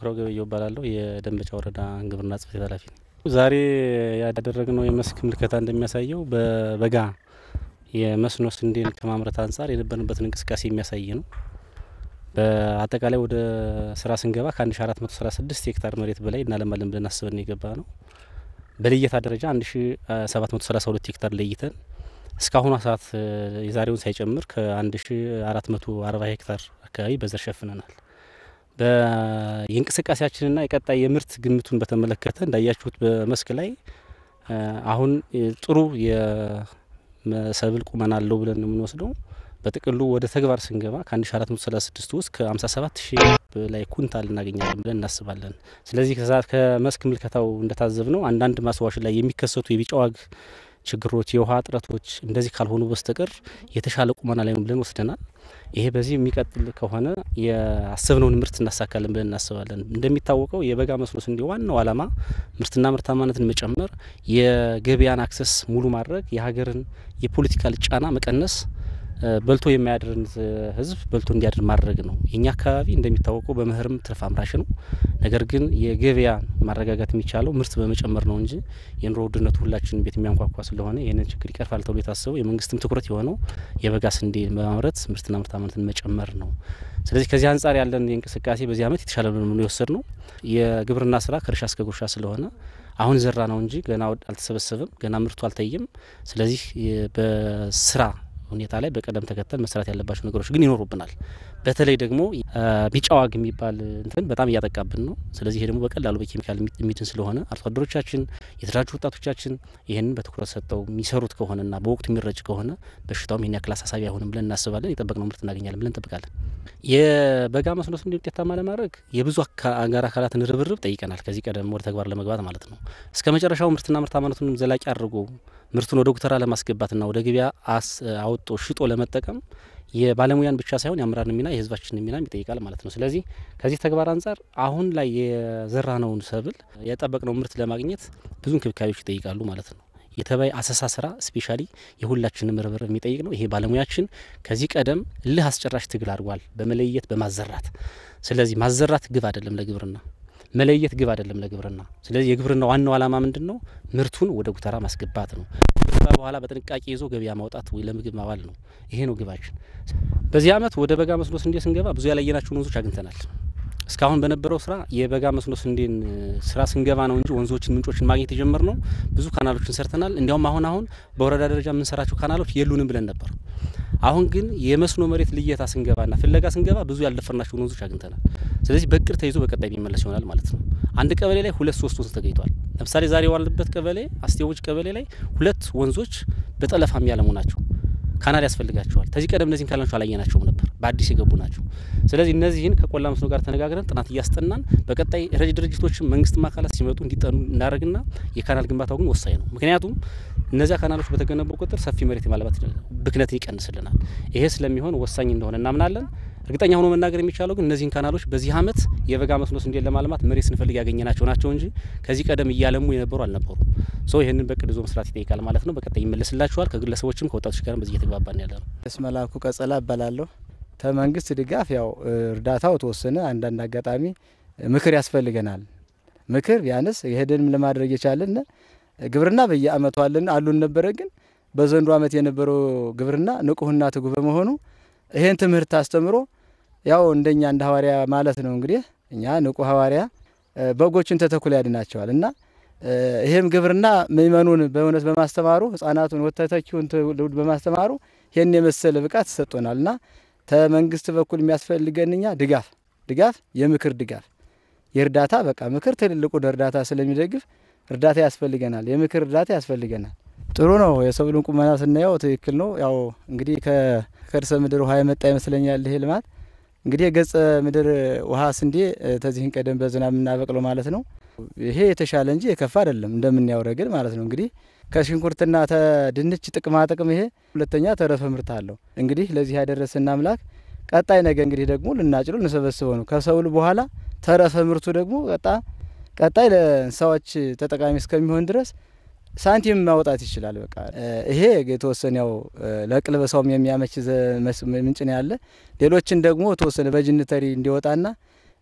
ኩራው ገበየው እባላለሁ። የደንበጫ ወረዳ ግብርና ጽሕፈት ቤት ኃላፊ ነኝ። ዛሬ ያደረግነው የመስክ ምልከታ እንደሚያሳየው በበጋ የመስኖ ስንዴን ከማምረት አንጻር የነበርንበትን እንቅስቃሴ የሚያሳይ ነው። በአጠቃላይ ወደ ስራ ስንገባ ከ1436 ሄክታር መሬት በላይ እናለማለን ብለን አስበን የገባ ነው። በልየታ ደረጃ 1732 ሄክታር ለይተን እስካሁኗ ሰዓት የዛሬውን ሳይጨምር ከ1440 ሄክታር አካባቢ በዘር ሸፍነናል። የእንቅስቃሴያችንና የቀጣይ የምርት ግምቱን በተመለከተ እንዳያችሁት በመስክ ላይ አሁን ጥሩ የሰብል ቁመና አለው ብለን ነው የምንወስደው። በጥቅሉ ወደ ተግባር ስንገባ ከ1436 ውስጥ ከ57 ሺህ በላይ ኩንታል እናገኛለን ብለን እናስባለን። ስለዚህ ከመስክ ምልከታው እንደታዘብ ነው አንዳንድ ማስዋሽ ላይ የሚከሰቱ የቢጫ ዋግ ችግሮች፣ የውሃ እጥረቶች እንደዚህ ካልሆኑ በስተቀር የተሻለ ቁመና ላይ ነው ብለን ወስደናል። ይሄ በዚህ የሚቀጥል ከሆነ የአሰብነውን ምርት እናሳካለን ብለን እናስባለን። እንደሚታወቀው የበጋ መስኖ ስንዴ ዋናው ዓላማ ምርትና ምርታማነትን መጨመር፣ የገበያን አክሰስ ሙሉ ማድረግ፣ የሀገርን የፖለቲካል ጫና መቀነስ በልቶ የማያድርን ሕዝብ በልቶ እንዲያድር ማድረግ ነው። የኛ አካባቢ እንደሚታወቀው በመኸርም ትርፍ አምራች ነው። ነገር ግን የገበያ ማረጋጋት የሚቻለው ምርት በመጨመር ነው እንጂ የኑሮ ውድነቱ ሁላችን ቤት የሚያንኳኳ ስለሆነ ይህንን ችግር ይቀርፋል ተብሎ የታሰበው የመንግስትም ትኩረት የሆነው የበጋ ስንዴ በማምረት ምርትና ምርታማነትን መጨመር ነው። ስለዚህ ከዚህ አንጻር ያለን የእንቅስቃሴ በዚህ ዓመት የተሻለ ነው የወሰድ ነው። የግብርና ስራ ከእርሻ እስከ ጉርሻ ስለሆነ አሁን ዘራ ነው እንጂ ገና አልተሰበሰበም፣ ገና ምርቱ አልታየም። ስለዚህ በስራ ሁኔታ ላይ በቀደም ተከተል መስራት ያለባቸው ነገሮች ግን ይኖሩብናል። በተለይ ደግሞ ቢጫ ዋግ የሚባል እንትን በጣም እያጠቃብን ነው። ስለዚህ ይሄ ደግሞ በቀላሉ በኬሚካል የሚድን ስለሆነ አርሶ አደሮቻችን፣ የተደራጁ ወጣቶቻችን ይህንን በትኩረት ሰጠው የሚሰሩት ከሆነና በወቅቱ የሚረጭ ከሆነ በሽታውም ይህን ያክል አሳሳቢ አይሆንም ብለን እናስባለን። የጠበቅነው ምርት እናገኛለን ብለን እንጠብቃለን። የበጋ መስኖ ስንዴ ውጤታማ ለማድረግ የብዙ አጋር አካላትን ርብርብ ጠይቀናል። ከዚህ ቀደም ወደ ተግባር ለመግባት ማለት ነው። እስከ መጨረሻው ምርትና ምርታማነቱን ዘላቂ አድርጎ ምርቱን ወደ ጉተራ ለማስገባትና ወደ ገበያ አውጦ ሽጦ ለመጠቀም የባለሙያን ብቻ ሳይሆን የአመራርን ሚና የሕዝባችንን ሚና ይጠይቃል ማለት ነው። ስለዚህ ከዚህ ተግባር አንጻር አሁን ላይ የዘራነውን ሰብል የጠበቅነው ምርት ለማግኘት ብዙ እንክብካቤዎች ይጠይቃሉ ማለት ነው። የተባይ አሰሳ ስራ ስፔሻሊ የሁላችንም ርብርብ የሚጠይቅ ነው። ይሄ ባለሙያችን ከዚህ ቀደም እልህ አስጨራሽ ትግል አድርጓል፣ በመለየት በማዘራት ስለዚህ ማዘራት ግብ አይደለም ለግብርና መለየት ግብ አይደለም ለግብርና። ስለዚህ የግብርና ዋናው ዓላማ ምንድን ነው? ምርቱን ወደ ጉተራ ማስገባት ነው። ከዛ በኋላ በጥንቃቄ ይዞ ገበያ ማውጣት ወይ ለምግብ ማዋል ነው። ይሄ ነው ግባችን። በዚህ ዓመት ወደ በጋ መስኖ ስንዴ ስንገባ ብዙ ያላየናቸውን ወንዞች አግኝተናል። እስካሁን በነበረው ስራ የበጋ መስኖ ስንዴን ስራ ስንገባ ነው እንጂ ወንዞችን፣ ምንጮችን ማግኘት የጀመርነው ብዙ ካናሎችን ሰርተናል። እንዲያውም አሁን አሁን በወረዳ ደረጃ የምንሰራቸው ካናሎች የሉንም ብለን ነበር። አሁን ግን የመስኖ መሬት ልየታ ስንገባና ፍለጋ ስንገባ ብዙ ያልደፈርናቸውን ወንዞች አግኝተናል። ስለዚህ በእቅድ ተይዞ በቀጣይ የሚመለስ ይሆናል ማለት ነው። አንድ ቀበሌ ላይ ሁለት ሶስት ወንዝ ተገኝቷል። ለምሳሌ ዛሬ የዋልንበት ቀበሌ አስቴዎች ቀበሌ ላይ ሁለት ወንዞች በጠለፋ የሚያለሙ ናቸው። ካናል ያስፈልጋቸዋል። ከዚህ ቀደም እነዚህን ካላቸው አላየናቸውም ነበር፣ በአዲስ የገቡ ናቸው። ስለዚህ እነዚህን ከቆላ መስኖ ጋር ተነጋግረን ጥናት እያስጠናን በቀጣይ ረጅ ድርጅቶችም መንግስትም አካላት ሲመጡ እንዲጠኑ እናደርግና የካናል ግንባታው ግን ወሳኝ ነው። ምክንያቱም እነዚያ ካናሎች በተገነቡ ቁጥር ሰፊ መሬት የማልባት ብክነትን ይቀንስልናል። ይሄ ስለሚሆን ወሳኝ እንደሆነ እናምናለን። እርግጠኛ ሆኖ መናገር የሚቻለው ግን እነዚህን ካናሎች በዚህ ዓመት የበጋ መስኖ ስንዴን ለማልማት መሬት ስንፈልግ ያገኘናቸው ናቸው እንጂ ከዚህ ቀደም እያለሙ የነበሩ አልነበሩም። ሶ ይህንን በቅድ ይዞ መስራት ይጠይቃል ማለት ነው። በቀጣይ ይመለስላችኋል። ከግለሰቦችም ከወጣቶች ጋርም በዚህ እየተግባባን ያለ ነው። እስመላኩ ቀጸላ እባላለሁ። ከመንግስት ድጋፍ ያው እርዳታው ተወሰነ። አንዳንድ አጋጣሚ ምክር ያስፈልገናል። ምክር ቢያንስ ይሄድንም ለማድረግ የቻለን ግብርና በየአመቱ አለን አሉን ነበረ። ግን በዘንድሮ አመት የነበረው ግብርና ንቁህና ትጉህ በመሆኑ ይሄን ትምህርት አስተምሮ ያው እንደኛ እንደ ሐዋርያ ማለት ነው እንግዲህ እኛ ንቁ ሐዋርያ በጎችን ተተኩላ ያድናቸዋል እና ይሄም ግብርና ምእመኑን በእውነት በማስተማሩ ህጻናቱን ወተተኪውን ትውልድ በማስተማሩ ይህን የመሰለ ብቃት ተሰጥቶናል እና ከመንግስት በኩል የሚያስፈልገን እኛ ድጋፍ ድጋፍ የምክር ድጋፍ የእርዳታ በቃ ምክር ትልልቁን እርዳታ ስለሚደግፍ እርዳታ ያስፈልገናል። የምክር እርዳታ ያስፈልገናል። ጥሩ ነው። የሰብሉን ቁመና ስናየው ትክክል ነው። ያው እንግዲህ ከከርሰ ምድር ውሃ የመጣ ይመስለኛል ይሄ ልማት እንግዲህ የገጸ ምድር ውሃ ስንዴ ተዚህን ቀደም በዝናብ የምናበቅለው ማለት ነው። ይሄ የተሻለ እንጂ የከፋ አይደለም እንደምናየው ረገድ ማለት ነው። እንግዲህ ከሽንኩርትና ተድንች ጥቅማ ጥቅም ይሄ ሁለተኛ ተረፈ ምርት አለው። እንግዲህ ለዚህ ያደረሰን አምላክ ቀጣይ ነገ እንግዲህ ደግሞ ልናጭሉ ልንሰበስበው ነው። ከሰብል በኋላ ተረፈ ምርቱ ደግሞ ቀጣ ቀጣይ ለእንስሳዎች ተጠቃሚ እስከሚሆን ድረስ ሳንቲም ማውጣት ይችላል። በቃ ይሄ የተወሰነ ያው ለቅልበሳውም የሚያመች ምንጭ ነው ያለ። ሌሎችን ደግሞ የተወሰነ በጅንተሪ እንዲወጣና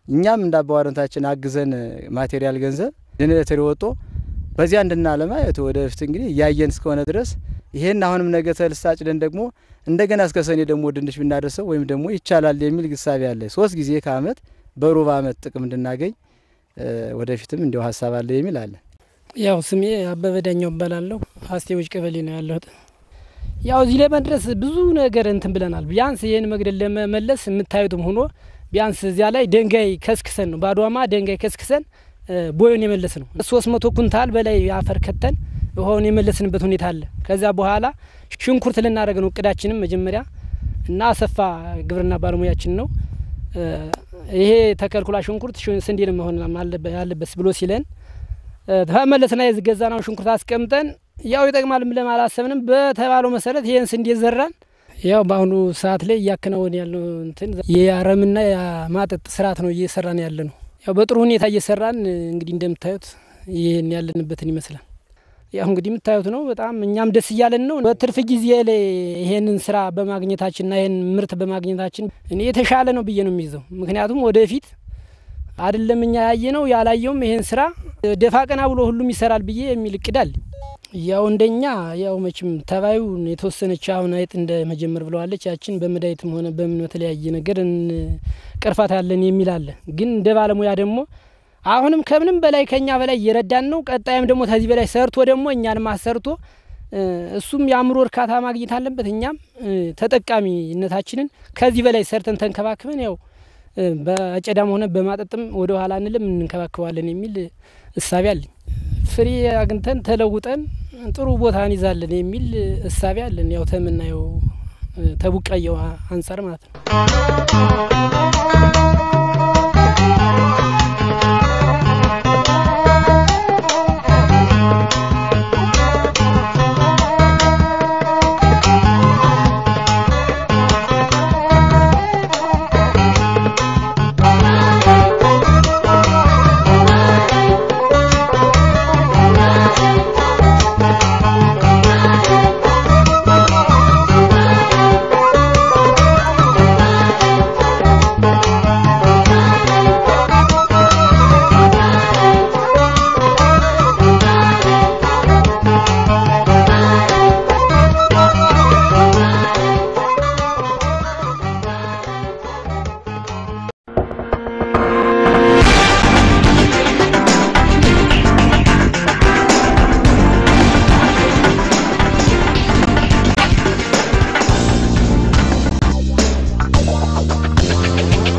እኛም እንደ አባዋረንታችን አግዘን ማቴሪያል ገንዘብ ጄኔሬተር ወጦ በዚያ እንድናለማ ወደፊት እንግዲህ እያየን እስከሆነ ድረስ ይሄን አሁንም ነገ ተልሳጭ ደን ደግሞ እንደገና እስከ ሰኔ ደግሞ ድንች ብናደርሰው ወይም ደግሞ ይቻላል የሚል ግሳቤ አለ። ሶስት ጊዜ ከአመት በሩብ አመት ጥቅም እንድናገኝ ወደፊትም እንዲሁ ሀሳብ አለ የሚል አለ። ያው ስሜ አበበ ዳኛው እባላለሁ። አስቴዎች ቀበሌ ነው ያለሁት። ያው እዚህ ለመድረስ ብዙ ነገር እንትን ብለናል። ቢያንስ ይህን መግደል ለመመለስ የምታዩትም ሆኖ ቢያንስ እዚያ ላይ ደንጋይ ከስክሰን ነው ባዷማ ደንጋይ ከስክሰን ቦዮን የመለስ ነው። ሶስት መቶ ኩንታል በላይ አፈር ከተን ውሃውን የመለስንበት ሁኔታ አለ። ከዚያ በኋላ ሽንኩርት ልናደርግ ነው እቅዳችንም መጀመሪያ እና አሰፋ ግብርና ባለሙያችን ነው ይሄ ተከልኩላ ሽንኩርት ስንዴ ነው መሆን ያለበት ብሎ ሲለን ተመለስና የዝገዛ ነው ሽንኩርት አስቀምጠን ያው ይጠቅማል ብለን አላሰብንም። በተባለው መሰረት ይህን ስንዴ ዘራን። ያው በአሁኑ ሰዓት ላይ እያከናወን ያለው እንትን የአረምና የማጠጥ ስርዓት ነው እየሰራን ያለ ነው። ያው በጥሩ ሁኔታ እየሰራን እንግዲህ እንደምታዩት ይህን ያለንበትን ይመስላል። ያው እንግዲህ የምታዩት ነው። በጣም እኛም ደስ እያለን ነው። በትርፍ ጊዜ ላይ ይሄንን ስራ በማግኘታችንና ይህን ምርት በማግኘታችን እኔ የተሻለ ነው ብዬ ነው የሚይዘው። ምክንያቱም ወደፊት አይደለም እኛ ያየ ነው ያላየውም ይሄን ስራ ደፋ ቀና ብሎ ሁሉም ይሰራል ብዬ የሚል እቅድ አለ። ያው እንደኛ ያው መቼም ተባዩ የተወሰነች አሁን አይጥ እንደ መጀመር ብለዋለች። ያችን በመድኃኒትም ሆነ በምን በተለያየ ነገር ቅርፋት ያለን የሚል አለ። ግን እንደ ባለሙያ ደግሞ አሁንም ከምንም በላይ ከኛ በላይ እየረዳን ነው። ቀጣይም ደግሞ ከዚህ በላይ ሰርቶ ደግሞ እኛንም አሰርቶ እሱም የአእምሮ እርካታ ማግኘት አለበት። እኛም ተጠቃሚነታችንን ከዚህ በላይ ሰርተን ተንከባክበን ያው በአጨዳም ሆነ በማጠጥም ወደ ኋላ እንልም እንንከባከባለን የሚል እሳቤ አለኝ። ፍሬ አግኝተን ተለውጠን ጥሩ ቦታ እንይዛለን የሚል እሳቤ አለን። ያው ተምናየው ተቡቃየው አንጻር ማለት ነው።